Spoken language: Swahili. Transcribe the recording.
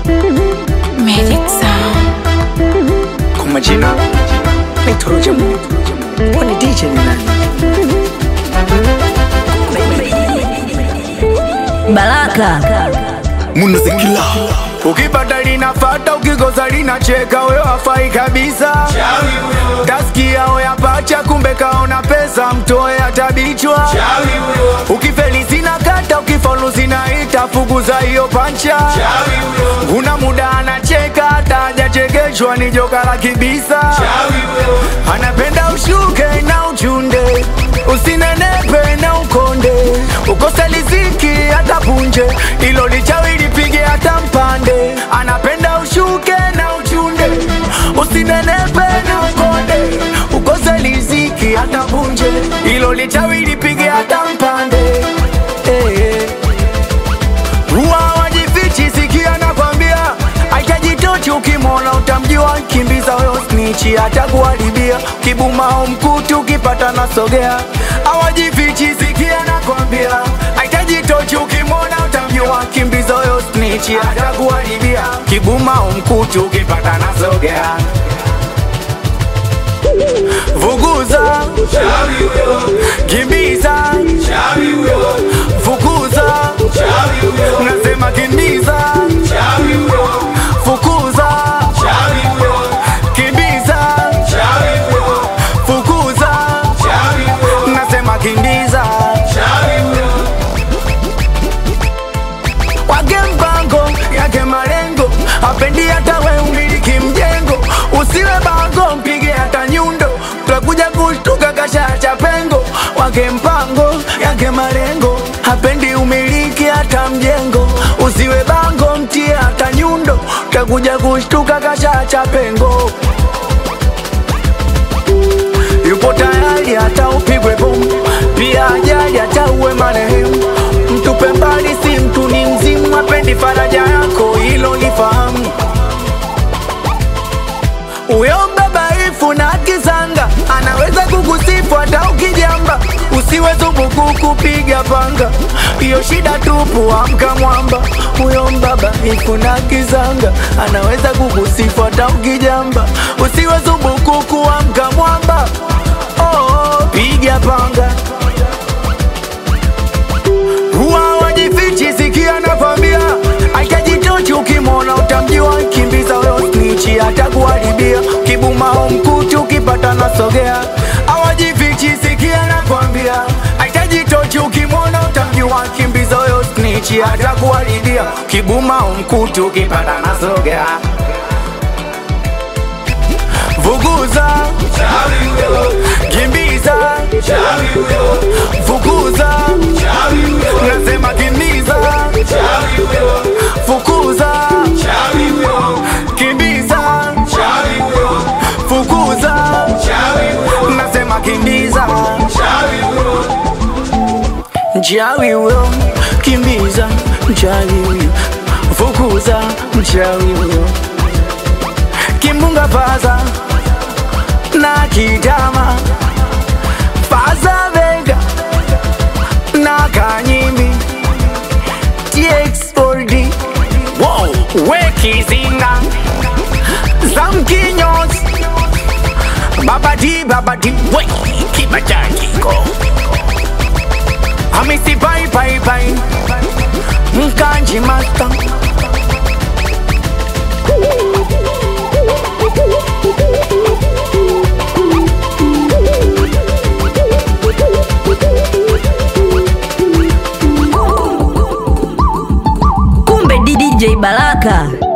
Magic Sound. Kwa majina naitwa Roja Mungu. Kwani DJ ni nani? Baraka munazikila Ukipata linafata, ukikosa linacheka, wewe hafai kabisa. Tasikia oya pacha, kumbe kaona pesa, mtoe atabichwa. Ukifeli zina kata, ukifaulu zinaita, fukuza hiyo pancha. Kuna muda anacheka, hata hajachekeshwa, ni joka la kibisa. Anapenda ushuke na uchunde, usinenepe na ukonde, ukose liziki hata punje, ilo lichawi lipige hata mpande. Anapenda ushuke na uchunde, usinenepe na ukonde, ukose liziki hata punje, ilo lichawi lipige hata mpande. Eh, eh. Huwa wajifichi, sikia nakwambia, aitajitochi ukimwona utamjua, kimbiza wewe snitchi, atakuharibia kibumao mkutu ukipata nasogea. Awajifichi, sikia nakwambia, aitajitochi ukimwona utamjua, kimbiza wewe snitchi, atakuharibia kibumao mkutu ukipata nasogea. Vuguza, kimbiza, fukuza, nasema kimbiza, fukuza, kimbiza, fukuza, nasema kimbiza. Wage mpango yake malengo, apendi hata we umiliki mjengo, usiwe bango, mpige hata nyundo, tutakuja kushtuka kashacha pengo. Wage mpango yake malengo, hapendi umiliki hata mjengo, usiwe bango, mtie hata nyundo, tutakuja kushtuka kashacha pengo. Yupo tayari hata upigwe bomu, pia ajali hata uwe marehemu. Mtupe mbali, si mtu ni mzimu, apendi faraja yako, hilo lifahamu. Uyo mbabaifu na kisanga anaweza kukusifu hata ukijamba, usiwe thubuku kupiga panga, hiyo shida tupu, amka mwamba. Uyo mbabaifu na kisanga anaweza kukusifu hata ukijamba, usiwe thubuku kuamka mwamba. Oh, oh, piga panga huwa wajifichi, sikia nakwambia, aitajitochi ukimwona utamjua, kimbiza wewe snitchi, atakuharibia kibumao mkutu ukipata nasogea. Awajifichi, sikia nakwambia, aitajitochi ukimwona utamjua, kimbiza wewe snitchi, atakuharibia kibumao mkutu ukipata nasogea. Vuguza, kimbiza, fukuza, nasema kimbiza, fukuza, kimbiza, fukuza, nasema kimbiza, mchawi huyo, kimbiza, mchawi huyo, fukuza, mchawi huyo, kimbunga faza na kitama faza vega na kanyimbi txod wow, wekizinga zamkinyos babadi babadi we kibajajiko hamisi pai pai pai mkanji masta kumbe DJ Baraka